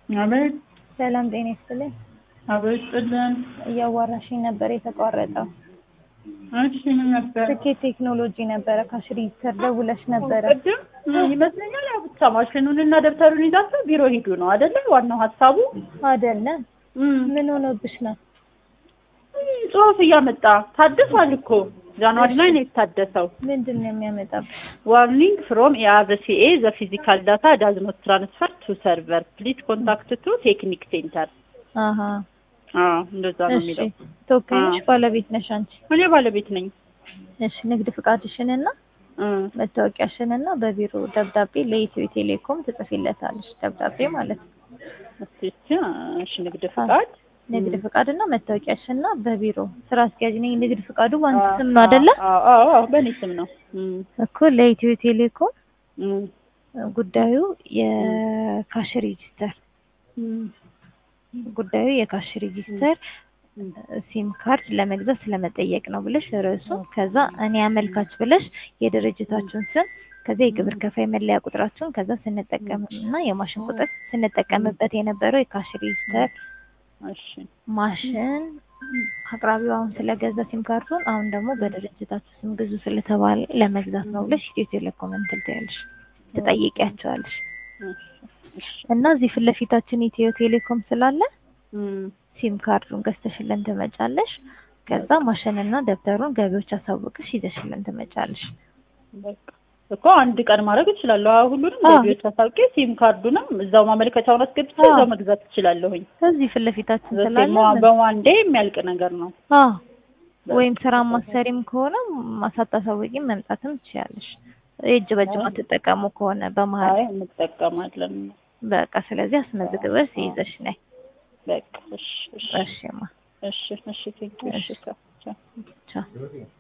አቤት ሰላም ጤና ይስጥልኝ። አቤት ጥልን እያዋራሽኝ ነበር የተቋረጠው። እሺ ምን ነበር ስኬት ቴክኖሎጂ ነበረ ካሽ ሬጂስተር ደውለሽ ነበረ። ቅድም ይመስለኛል ያው ብቻ ማሽኑን እና ደብተሩን ይዛችሁ ቢሮ ሂዱ ነው አይደለ? ዋናው ሀሳቡ አይደለም እም፣ ምን ሆኖብሽ ነው? ጽሁፍ እያመጣ ታድሷል እኮ ጃንዋሪ ላይ ነው የታደሰው። ምንድን ነው የሚያመጣብሽ? ዋርኒንግ ፍሮም ኤአርሲኤ ዘ ፊዚካል ዳታ ዳዝ ኖት ትራንስፈር ቱ ሰርቨር ፕሊዝ ኮንታክት ቱ ቴክኒክ ሴንተር። አሀ አዎ እንደዛ ነው እሺ የሚለው። ተወካይ ነሽ አዎ። ባለቤት ነሽ አንቺ? እኔ ባለቤት ነኝ። እሺ ንግድ ፍቃድሽንና እ መታወቂያሽንና በቢሮ ደብዳቤ ለኢትዮ ቴሌኮም ትጽፊለታለሽ። ደብዳቤ ማለት ነው። እስቲ እስቲ እሺ ንግድ ፍቃድ ንግድ ፍቃድና መታወቂያሽንና በቢሮ ስራ አስኪያጅ ነኝ። ንግድ ፍቃዱ ባንክ ስም ነው አይደለ? አዎ አዎ አዎ በእኔ ስም ነው። እም እኮ ለኢትዮ ቴሌኮም እም ጉዳዩ የካሽ ሬጂስተር እም ጉዳዩ የካሽ ሬጂስተር ሲም ካርድ ለመግዛት ስለመጠየቅ ነው ብለሽ ርዕሱ፣ ከዛ እኔ አመልካች ብለሽ የድርጅታችሁን ስም፣ ከዛ የግብር ከፋይ መለያ ቁጥራችሁን፣ ከዛ ስንጠቀም እና የማሽን ቁጥር ስንጠቀምበት የነበረው የካሽ ሬጂስተር እሺ ማሽን አቅራቢው አሁን ስለገዛ ሲም ካርዱን አሁን ደግሞ በድርጅታችሁ ስም ግዙ ስለተባለ ለመግዛት ነው ብለሽ ኢትዮ ቴሌኮም እንትን ትያለሽ ትጠይቂያቸዋለሽ። እሺ እና እዚህ ፊት ለፊታችን ኢትዮ ቴሌኮም ስላለ እም ሲም ካርዱን ገዝተሽልን ትመጫለሽ። ከዛ ማሽንና ደብተሩን ገቢዎች አሳውቅሽ ይዘሽልን ትመጫለሽ። በቃ እኮ አንድ ቀን ማድረግ እችላለሁ። አዎ ሁሉንም አዎ። ገቢዎች አሳውቄ ሲም ካርዱንም እዛው ማመልከቻውን አስገብቼ አዎ። እዛው መግዛት እችላለሁኝ። እዚህ ፊት ለፊታችን ስላለ በሴማ- በዋንዴ የሚያልቅ ነገር ነው። አዎ ወይም ስራ ማሰሪም ከሆነ ማሳታሳውቂም መምጣትም ትችያለሽ። የእጅ በእጅ ማትጠቀሙ ከሆነ በመሀል አይ እንጠቀማለን። በቃ ስለዚህ አስመዝግበሽ ይዘሽ ነይ። በቃ እሺ እሺ እሺማ እሺ እሺ ቴንኪው እሺ ቻው ቻው። ቻው